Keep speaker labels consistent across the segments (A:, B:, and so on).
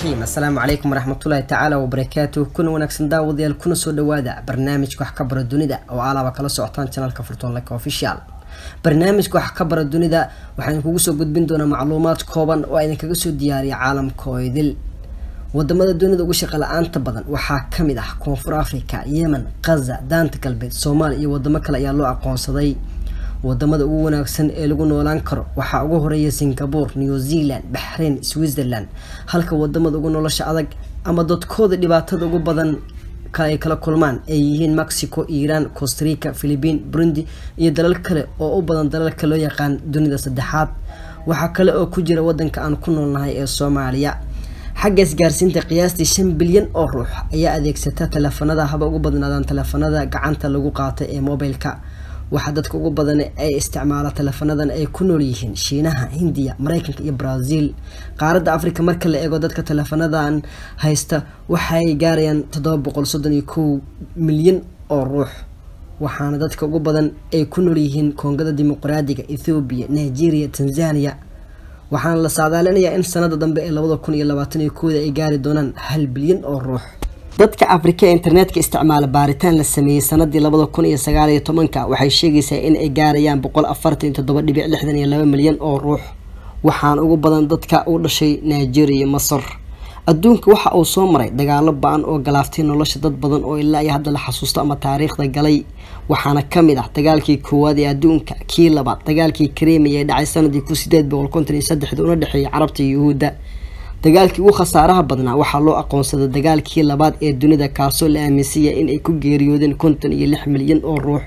A: raxiim assalaamu calaykum waraxmatullaahi tacaala wabarakaatuh kuna wanaagsan daawadayaal kuna soo dhawaada barnaamijka wax ka bara dunida oo alaaba kala socotaan janalka furtoon like official barnaamijka wax ka bara dunida waxaan kugu soo gudbin doonaa macluumaad kooban oo idinkaga soo diyaariya caalamka oo idil wadamada dunida ugu shaqa la-aanta badan waxaa kamid ah koonfur africa yemen khaza daanta galbeed soomaaliya iyo wadamo kale ayaa loo aqoonsaday wadamada ugu wanaagsan ee lagu noolaan karo waxaa ugu horeeya singapore new zealand baxrain switzerland halka wadamada ugu nolosha adag ama dadkooda dhibaatada ugu badan ay kala kulmaan ay yihiin mexico iiraan costarica philipiin burundi iyo dalal kale oo u badan dalalka loo yaqaan dunida saddexaad waxaa kale oo ku jira wadanka aan ku noolnahay ee soomaaliya xagga isgaarsiinta qiyaastii shan bilyan oo ruux ayaa adeegsata taleefanada haba ugu badnaadaan taleefanada gacanta lagu qaata ee mobilka waxaa dadka ugu badan ay isticmaala taleefanadan ay ku nool yihiin shiinaha hindiya mareykanka iyo brazil qaaradda africa marka la eego dadka taleefanadan haysta waxay gaarayaan toddoba boqol soddon iyo kow milyan oo ruux waxaana dadka ugu badan ay ku nool yihiin koongada dimuqraadiga ethoobiya nigeria tanzania waxaana la saadaalinayaa in sanada dambe ee labada kun iyo labaatan iyo kooda ay gaari doonaan hal bilyan oo ruux dadka afrika ee internetka isticmaala baaritaan la sameeyey sanadii labada kun iyo sagaal iyo tobanka waxay sheegaysaa in ay gaarayaan boqol afartan iyo toddoba dhibic lixdan iyo laba milyan oo ruux waxaana ugu badan dadka u dhashay nigeria iyo masar adduunka waxa uu soo maray dagaalo ba-an oo galaaftay nolosha dad badan oo ilaa iyo hadda la xasuusto ama taariikhda galay waxaana kamid ah dagaalkii koowaad ee adduunka kii labaad dagaalkii kareemiya ee dhacay sanadii kun sideed boqol konton iyo saddexda una dhexeeyay carabta iyo yuhuudda dagaalkii ugu khasaaraha badnaa waxaa loo aqoonsaday dagaalkii labaad ee dunida kaasoo la aaminsanya in ay ku geeriyoodeen konton iyo lix milyan oo ruux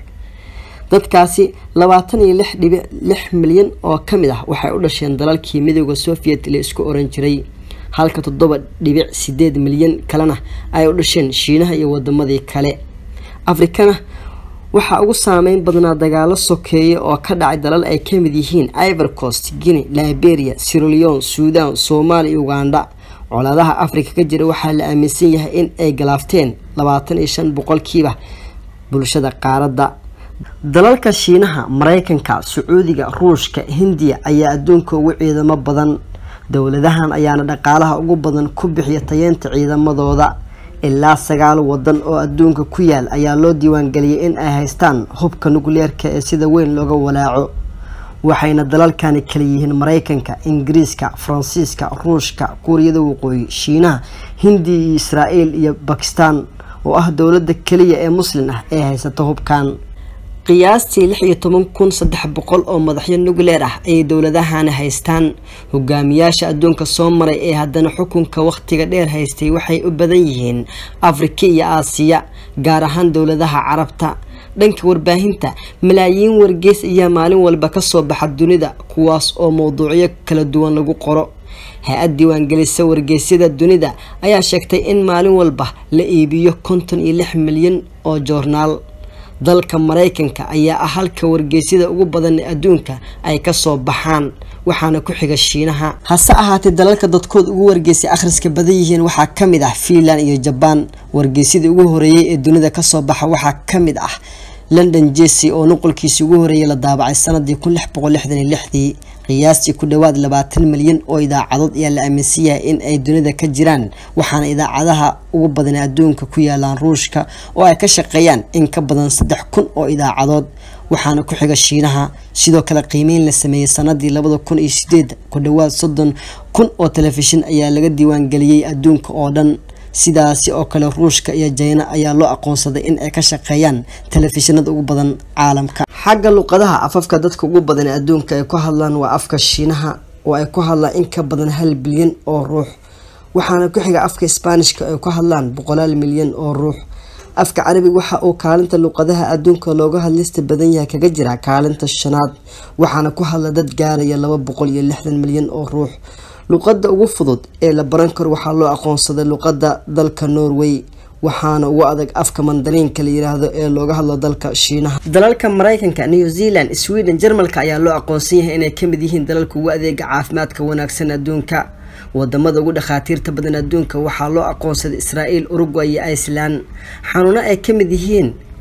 A: dadkaasi labaatan iyo lix dhibic lix milyan oo kamid ah waxay u dhasheen dalalkii midooda soviet la isku oran jiray halka toddoba dhibic sideed milyan kalena ay u dhasheen shiinaha iyo wadamadii kale afrikana waxaa ugu saameyn badnaa dagaalo sokeeye oo ka dhacay dalal ay kamid yihiin ivor coast guinea liberia sirolion suudan soomaaliya iyo uganda colaadaha afrika ka jira waxaa la aaminsan yahay in ay galaafteen labaatan iyo shan boqolkiiba bulshada qaaradda dalalka shiinaha mareykanka sacuudiga ruushka hindiya ayaa adduunka ugu ciidamo badan dowladahan ayaana dhaqaalaha ugu badan ku bixiya tayeenta ciidamadooda ilaa sagaal wadan oo adduunka ku yaal ayaa loo diiwaangeliyay in ay haystaan hubka nukleerka ee sida weyn looga walaaco waxayna dalalkani kala yihiin mareykanka ingiriiska faransiiska ruushka kuuriyada waqooyi shiinaha hindiya iyo israael iyo bakistan oo ah dowlada keliya ee muslin ah ee haysata hubkan qiyaastii lix iyo toban kun saddex boqol oo madaxyo nukleer ah ayay dowladahani haystaan hogaamiyaasha adduunka soo maray ee haddana xukunka wakhtiga dheer haystay waxay u badan yihiin afrika iyo aasiya gaar ahaan dowladaha carabta dhanka warbaahinta malaayiin wargeys ayaa maalin walba kasoo baxa dunida kuwaas oo mowduucyo kala duwan lagu qoro hay-ad diiwaangelisa wargeysyada dunida ayaa sheegtay in maalin walba la iibiyo konton iyo lix milyan oo joornaal dalka mareykanka ayaa ah halka wargeysyada ugu badan ee adduunka ay kasoo baxaan waxaana ku xiga shiinaha hase ahaatee dalalka dadkood ugu wargeysay akhriska badan yihiin waxaa kamid ah fiinland iyo jabaan wargeysyadii ugu horeeyay ee dunida kasoo baxa waxaa kamid ah london jesse oo nuqolkiisii ugu horeeyay la daabacay sanadii kun lix boqol lixdan iyo lixdii qiyaastii ku dhowaad labaatan milyan oo idaacadood ayaa la aaminsan yahay in ay dunida ka jiraan waxaana idaacadaha ugu badan adduunka ku yaalaan ruushka oo ay ka shaqeeyaan in ka badan saddex kun oo idaacadood waxaana ku xiga shiinaha sidoo kale qiimeyn la sameeyey sanadii labada kun iyo sideed ku dhowaad soddon kun oo telefishin ayaa laga diiwaangeliyey adduunka oo dhan sidaasi oo kale ruushka iyo jayna ayaa loo aqoonsaday in ay ka shaqeeyaan telefishinada ugu badan caalamka xagga luqadaha afafka dadka ugu badan ee adduunka ay ku hadlaan waa afka shiinaha oo ay ku hadlaan in ka badan hal bilyan oo ruux waxaana ku xiga afka sbaanishka ay ku hadlaan boqolaal milyan oo ruux afka carabiga waxa uu kaalinta luqadaha adduunka looga hadlista badan yahay kaga jira kaalinta shanaad waxaana ku hadla dad gaaraya laba boqol iyo lixdan milyan oo ruux luqadda ugu fudud ee la baran karo waxaa loo aqoonsaday luqadda dalka norway waxaana ugu adag afka mandariinka la yiraahdo ee looga hadlo dalka shiinaha dalalka mareykanka new zealand sweden jarmalka ayaa loo aqoonsan yahay inay kamid yihiin dalalka ugu adeega caafimaadka wanaagsan adduunka wadamada ugu dhakhaatiirta badan adduunka waxaa loo aqoonsaday israael uruguay iyo iceland xanuuno ay kamid yihiin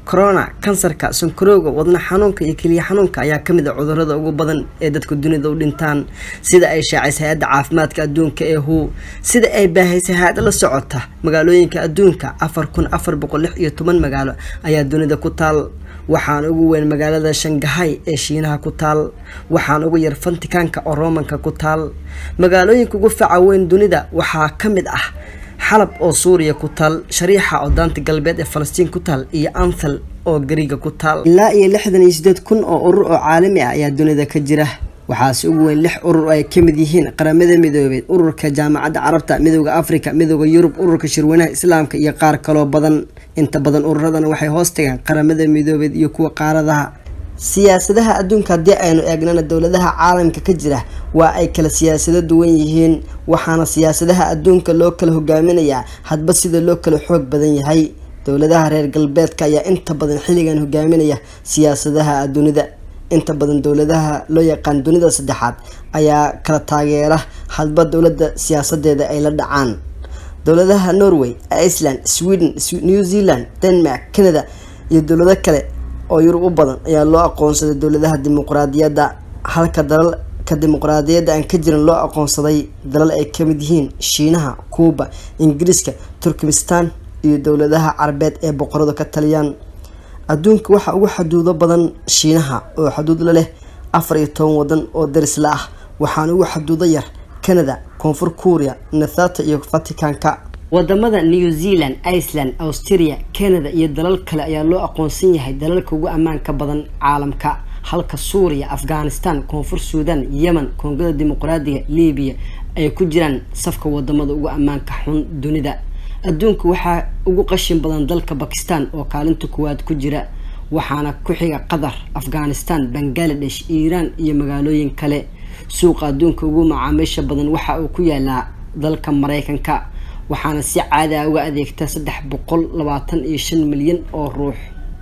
A: corona kansarka sankarowga wadna xanuunka iyo keliya xanuunka ayaa kamid a cudurada ugu badan ee dadka dunida u dhintaan sida ay shaacisay hay-adda caafimaadka adduunka ee hu sida ay baahaysay hay-ad la socota magaalooyinka adduunka afar kun afar boqol lix iyo toban magaalo ayaa dunida ku taal waxaana ugu weyn magaalada shangahay ee shiinaha ku taal waxaana ugu yar fantikaanka oo romanka ku taal magaalooyinka ugu faca weyn dunida waxaa ka mid ah xalab oo suuriya ku taal shariixa oo daanta galbeed ee falastiin ku taal iyo anthal oo gariga ku taal ilaa iyo lixdan iyo sideed kun oo urur oo caalami ah ayaa dunida ka jira waxaase ugu weyn lix urur oo ay kamid yihiin qaramada midoobeed ururka jaamacadda carabta midooda africa midooda yurub ururka shirweynaha islaamka iyo qaar kaloo badan inta badan ururadana waxay hoos tagaan qaramada midoobeed iyo kuwa qaaradaha siyaasadaha adduunka haddii aynu eegnana dowladaha caalamka ka jira waa ay kala siyaasado duwan yihiin waxaana siyaasadaha adduunka loo kala hogaaminayaa hadba sida loo kala xoog badan yahay dowladaha reer galbeedka ayaa inta badan xilligan hogaaminaya siyaasadaha dunida inta badan dowladaha loo yaqaan dunida saddexaad ayaa kala taageera hadba dowladda siyaasadeeda ay la dhacaan dowladaha norway iceland sweden new zealand denmark canada iyo dowlado kale oo yurub u badan ayaa loo aqoonsaday dowladaha dimuqraadiyadda halka dalalka dimuqraadiyadda aan ka jirin loo aqoonsaday dalal ay kamid yihiin shiinaha cuuba ingiriiska turkmistan iyo dowladaha carabeed ee boqoradu ka taliyaan adduunka waxaa ugu xaduudo badan shiinaha oo xaduud la leh afar iyo toban wadan oo darisla ah waxaana ugu xaduudo yar canada koonfur kuuriya nathata iyo vaticanka wadamada new zealand iceland australia canada iyo dalal kale ayaa loo aqoonsan yahay dalalka ugu ammaanka badan caalamka halka suuriya afghanistan koonfur suudan yemen koongada dimuqraadiga libiya ay ku jiraan safka wadamada ugu ammaanka xun dunida adduunka waxaa ugu qashin badan dalka bakistan oo kaalinta kuwaad ku jira waxaana ku xiga qatar afghanistan bangaladesh iiraan iyo magaalooyin kale suuqa adduunka ugu macaamiisha badan waxa uu ku yaalaa dalka mareykanka waxaana si caada uga adeegta saddex boqol labaatan iyo shan milyan oo ruux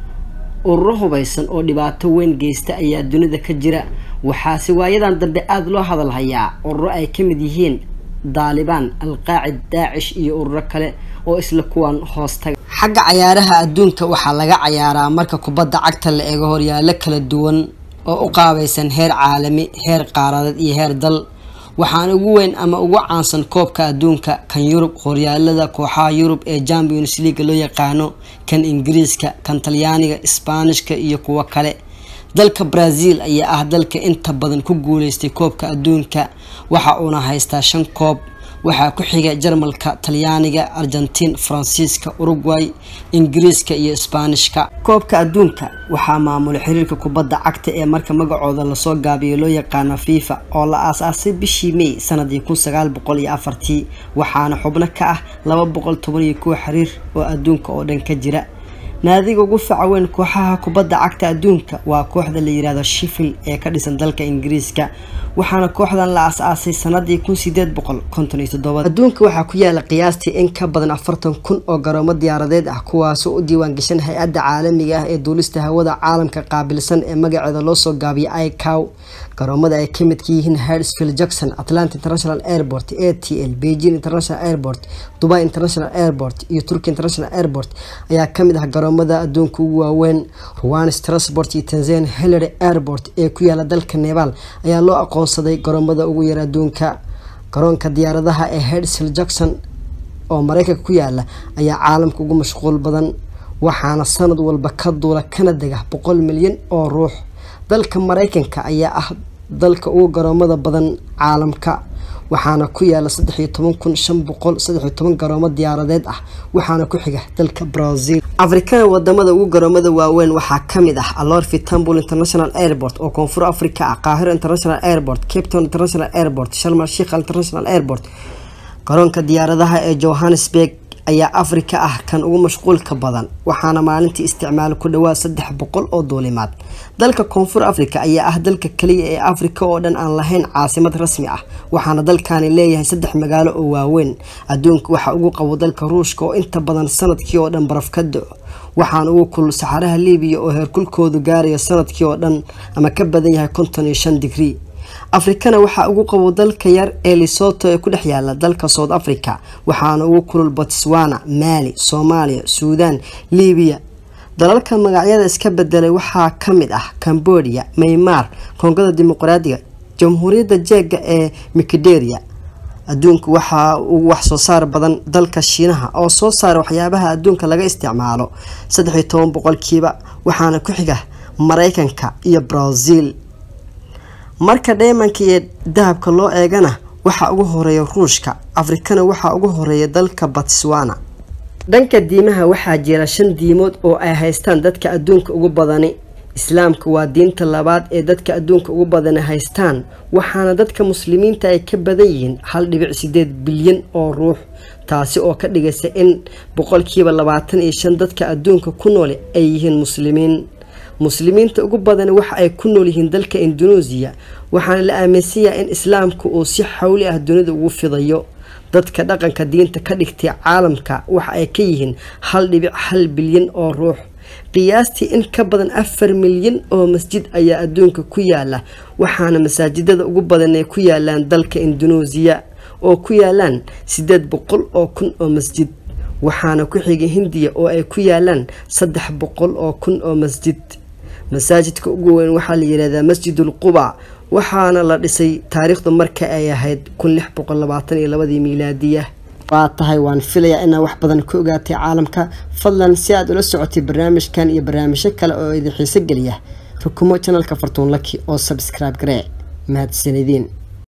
A: ururo hubaysan oo dhibaato weyn geysta ayaa dunida ka jira waxaase waayadan dambe aada loo hadalhayaa ururo ay ka mid yihiin daalibaan alqaacid daacish iyo ururo kale oo isla kuwan hoos taga xagga cayaaraha adduunka waxaa laga cayaaraa marka kubadda cagta la eego horyaalo kala duwan oo u qaabaysan heer caalami heer qaaradeed iyo heer dal waxaana ugu weyn ama ugu caansan koobka adduunka kan yurub horyaalada kooxaha yurub ee champions leaga loo yaqaano kan ingiriiska kan talyaaniga isbaanishka iyo kuwo kale dalka brazil ayaa ah dalka inta badan ku guuleystay koobka adduunka waxa uuna haystaa shan koob waxaa ku xiga jarmalka talyaaniga argentiin faransiiska uruguay ingiriiska iyo isbaanishka koobka adduunka waxaa maamula xiriirka kubadda cagta ee marka magacooda lasoo gaabiyo loo yaqaano fifa oo la aas-aasay bishii may sanadii kun sagaal boqol iyo afartii waxaana xubno ka ah laba boqol toban iyo kuwa xiriir oo adduunka oo dhan ka jira naadiga ugu faca weyn kooxaha kubadda cagta adduunka waa kooxda la yirahdo shifil ee ka dhisan dalka ingiriiska waxaana kooxdan la as-aasay sanadii kun sideed boqol konton iyo toddoba adduunka waxaa ku yaala qiyaastii in ka badan afartan kun oo garoomo diyaaradeed ah kuwaasoo u diiwaan gashan hay-adda caalamiga ah ee duulista hawada caalamka qaabilsan ee magaceeda loosoo gaabiyay icow garoomada ay ka midka yihiin hardsfield jackson atlanta international airport a t l beijing international airport dubai international airport iyo turkey international airport ayaa kamid ah garoomada adduunka ugu waaweyn ruwan strasbort iyo tanzania hillary airport ee ku yaala dalka nepal ayaa loo aqoonsaday garoomada ugu yar adduunka garoonka diyaaradaha ee hardsfield jackson oo mareykanka ku yaala ayaa caalamka ugu mashquul badan waxaana sanad walba ka duula kana dega boqol milyan oo ruux dalka mareykanka ayaa ah dalka ugu garoomada badan caalamka waxaana ku yaala saddex iyo toban kun shan boqol saddex iyo toban garoomo diyaaradeed ah waxaana ku xiga dalka brazil afrikada wadamada ugu garoomada waaweyn waxaa kamid ah alorfi tambul international airport oo koonfur africa ah qaahiro international airport cape town international airport sharmal sheikh international airport garoonka diyaaradaha ee johannesburg ayaa afrika ah kan ugu mashquulka badan waxaana maalintii isticmaal ku dhawaad saddex boqol oo duulimaad dalka koonfur africa ayaa ah dalka kaliya ee afrika oo dhan aan lahayn caasimad rasmi ah waxaana dalkani leeyahay saddex magaalo oo waaweyn adduunka waxaa ugu qabo dalka ruushka oo inta badan sanadkii oo dhan baraf ka do waxaana ugu kulul saxaraha libiya oo heerkulkoodu gaaraya sanadkii oo dhan ama ka badan yahay konton iyo shan digrii afrikana waxaa ugu qabo dalka yar ee lisoto ee ku dhex yaala dalka south africa waxaana ugu kulul botswana mali soomaaliya suudan libiya dalalka magacyada iska bedelay waxaa ka mid ah cambodia maymar koongada dimuqraadiga jamhuuriyadda jeega ee mikederia adduunka waxaa ugu wax soo saar badan dalka shiinaha oo soo saara waxyaabaha adduunka laga isticmaalo saddex iyo toban boqolkiiba waxaana ku xiga mareykanka iyo brazil marka dheymanka iyo dahabka loo eegana waxaa ugu horeeya ruushka afrikana waxaa ugu horeeya dalka batswana dhanka diimaha waxaa jira shan diimood oo ay haystaan dadka adduunka ugu badani islaamka waa diinta labaad ee dadka adduunka ugu badani haystaan waxaana dadka muslimiinta ay ka badan yihiin hal dhibic sideed bilyan oo ruux taasi oo ka dhigaysa in boqolkiiba labaatan iyo shan dadka adduunka ku nool ay yihiin muslimiin muslimiinta ugu badani waxa ay ku nool yihiin dalka induneesiya waxaana la aaminsan yahay in islaamka uu si xawli ah dunida ugu fidayo dadka dhaqanka diinta ka dhigtay caalamka waxa ay ka yihiin hal dhibic hal bilyan oo ruux qiyaastii in ka badan afar milyan oo masjid ayaa adduunka ku yaala waxaana masaajidada ugu badan ay ku yaalaan dalka induneesiya oo ku yaalaan sideed boqol oo kun oo masjid waxaana ku xigay hindiya oo ay ku yaalaan saddex boqol oo kun oo masjid masaajidka ugu weyn waxaa la yihahdaa masjidul quba waxaana la dhisay taariikhdu marka ay ahayd kun lix boqol labaatan iyo labadii miilaadiya waa tahay waan filayaa inaa wax badan ka ogaatay caalamka fadlan si aad ula socotay barnaamijkan iyo barnaamijyo kale oo idin xiiso geliya rukumo janalka fartuun laki oo sabscribe garee mahadsanidin